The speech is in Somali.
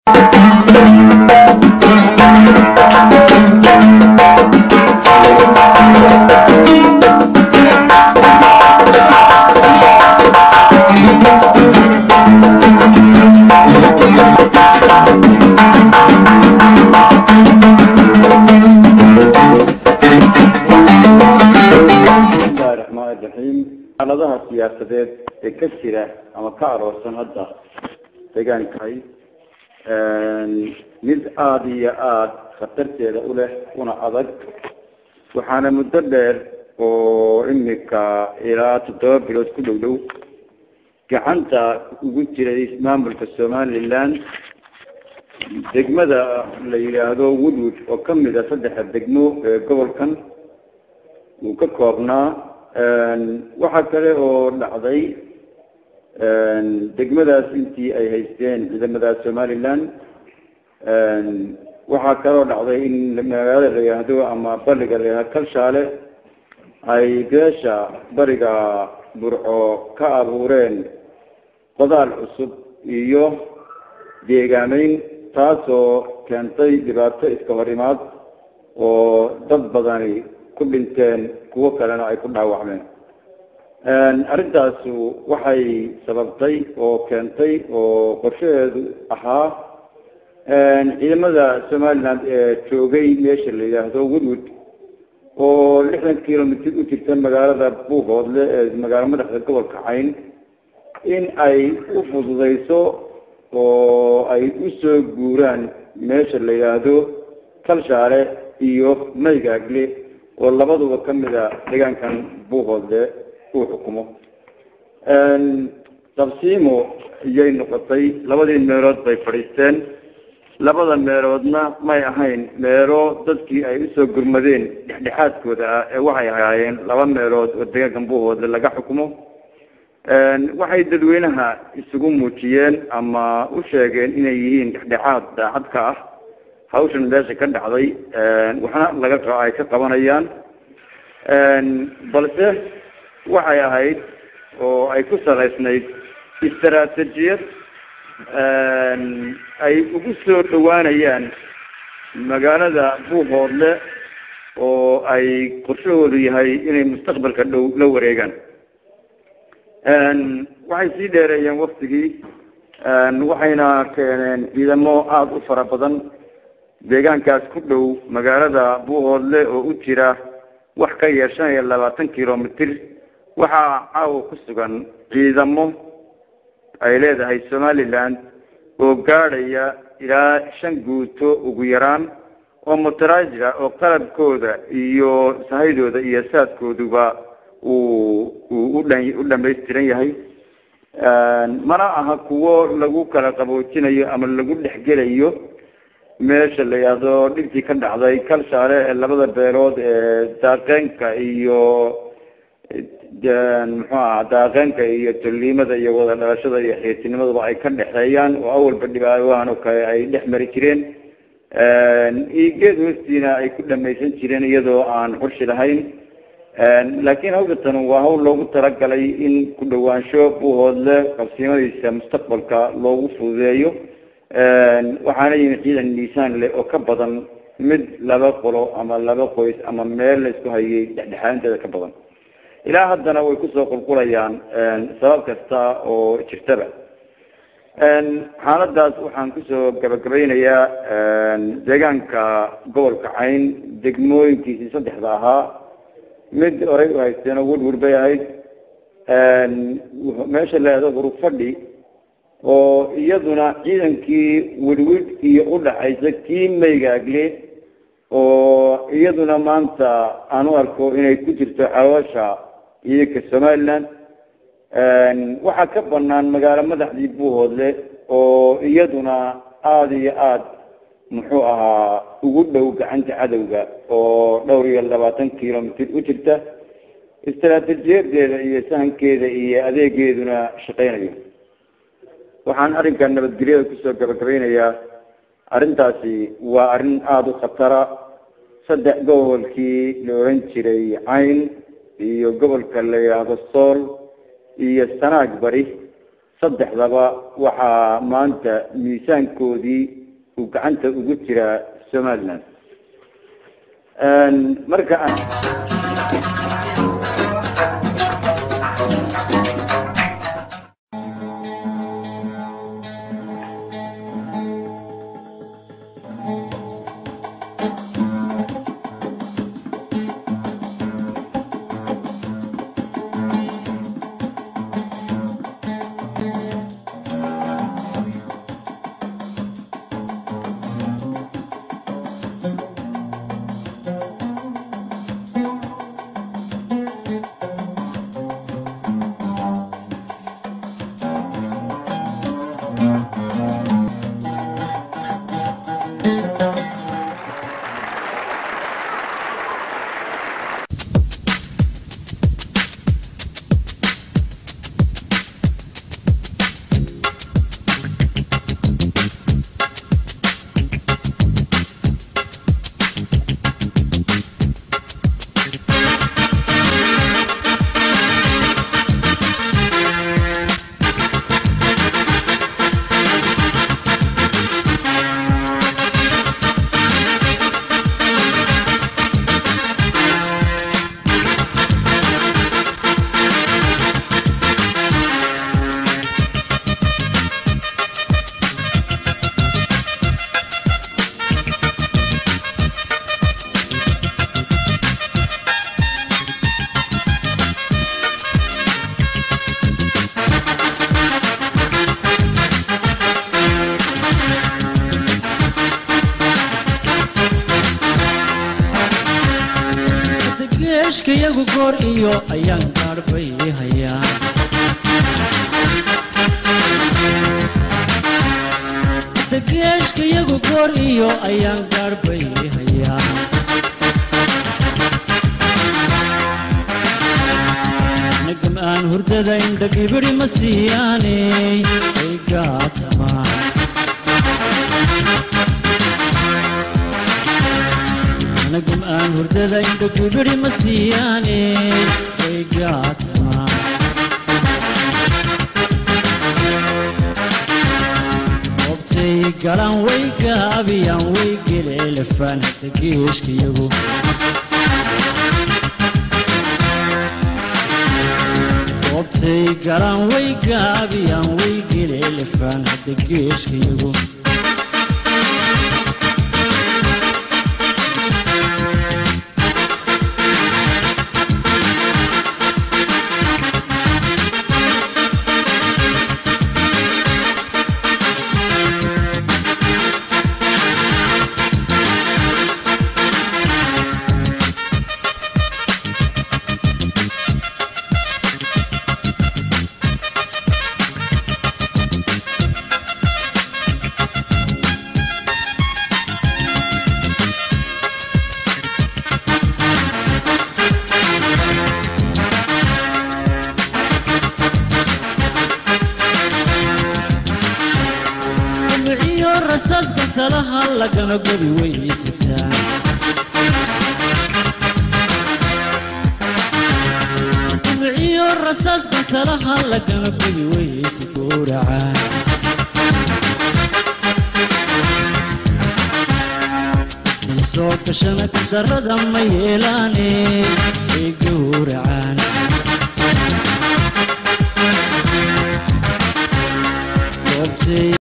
bismillahi raxmaani raxiim xaaladaha siyaasadeed ee ka jira ama ka aroorsan hadda deegaankahay mid aada iyo aada khatarteeda u leh una adag waxaana muddo dheer oo imika ilaa toddoba bilood ku dhow dhow gacanta ugu jiray maamulka somaliland degmada la yidhaahdo woodwood oo kamid a saddexa degmo ee gobolkan uu ka koobnaa waxaa kale oo dhacday degmadaas intii ay haysteen ciidamada somaliland waxaa kaloo dhacday in magaalada la yidhaahdo ama bariga la yidhahdo kalshaale ay beesha bariga burco ka abuureen qodaal cusub iyo deegaameyn taasoo keentay dhibaato iska hor imaad oo dad badani ku dhinteen kuwo kalena ay ku dhaawacmeen arrintaasu waxay sababtay oo keentay oo qorshaheedu ahaa ciidamada somaliland ee joogay meesha la yidhaahdo woodwood oo lixdan kilomitr u jirta magaalada buuhoodle ee magaalo madaxda gobolka cayn in ay u fududeyso oo ay usoo guuraan meesha la yidhaahdo kalshaale iyo maygaagle oo labaduba kamid a deegaankan buuhoodle uu xukumo dabsiimo iyay noqotay labadii meelood bay fadhiisteen labada meeloodna may ahayn meelo dadkii ay usoo gurmadeen dhexdhexaadkooda ah ee waxay ahaayeen laba meelood oo deegaankan buuhoodle laga xukumo waxay dadweynaha isugu muujiyeen ama u sheegeen inay yihiin dhexdhexaad daacad ka ah hawshan meesha ka dhacday waxna laga ay ka qabanayaan balse waxay ahayd oo ay ku salaysnayd istaraatijiyad ay ugu soo dhawaanayaan magaalada buuhoodle oo ay qorshahoodu yahay inay mustaqbalka dhow la wareegaan waxay sii dheereeyeen waktigii waxayna keeneen ciidamo aada u fara badan deegaankaas ku dhow magaalada buuhoodle oo u jira wax ka yar shan iyo labaatan kilomitr waxaa caawa ku sugan ciidamo ay leedahay somaliland oo gaadhaya ilaa shan guuto ugu yaraan oo mutarajira oo qalabkooda iyo sahaydooda iyo saadkooduba uu uu udhan u dhamaystiran yahay mana aha kuwo lagu kala qaboojinayo ama lagu dhexgelayo meesha la yidhaahdo dhibkii ka dhacday kalshaale ee labada beelood ee daaqeenka iyo muxuu aha daaqeenka iyo tolliimada iyo wada dhalashada iyo xiirtinimadaba ay ka dhexeeyaan oo awalba dhibaawahan oo kale ay dhex mari jireen iyo geed hoostiina ay ku dhamaysan jireen iyadoo aan xurshi lahayn laakiin hawshatan waa hawl loogu talagalay in ku dhawaansho buuhoodle qabsiimadiisa mustaqbalka loogu fududeeyo waxaana yimid ciidan miisaan leh oo ka badan mid laba qolo ama laba qoys ama meel la isku hayay dhexdhexaanteeda ka badan ilaa haddana way kusoo qulqulayaan sabab kasta oo jirtaba xaaladaas waxaan kusoo gabagabaynayaa deegaanka gobolka cayn degmooyinkiisii saddexda ahaa mid horay u haysteen oo woodwood bay ahayd meesha laado hurufadhi oo iyaduna ciidankii wedwid iyo udhaxaysa kii maygaagle oo iyaduna maanta aan u arko inay ku jirto xawaasha ciidanka somaliland waxaa ka banaan magaalo madaxdii buuhoodle oo iyaduna aada iyo aada muxuu ahaa ugu dhow gacanta cadowga oo dhowr iyo labaatan kilomitr u jirta istaraatiijiyadeeda iyo sahankeeda iyo adeegeeduna shaqeynayo waxaan arrinkan nabadgelyada kusoo gabagabaynayaa arrintaasi waa arrin aada u khatara saddex gobolkii la oran jiray cayn iyo gobolka la yidhaahdo sool iyo sanaag bari saddexdaba waxaa maanta miisaankoodii uu gacanta ugu jiraa somaliland marka geeshkayagu goor iyo ayaan gaarbay hayaan geeshkayagu goor iyo ayaan gaarbay hayaan nagam aan hurdada indhagibidhi ma siiyaaney ay gaatamaan anagum aan hurdada indhagibidhi ma siiyaane way gaatamaan goobtay galaan way gaabiyaan way geleelafaan hadda geeshkayagu goobtay galaan way gaabiyaan way geleelafaan hadda geeshkayagu miciyo rasaaska talaha lagana gobi weysataa miciyo rasaaska talaha lagana gobi weysa gowracaa soo gashana kadarada ma yeelaane ay gowracaan goobtay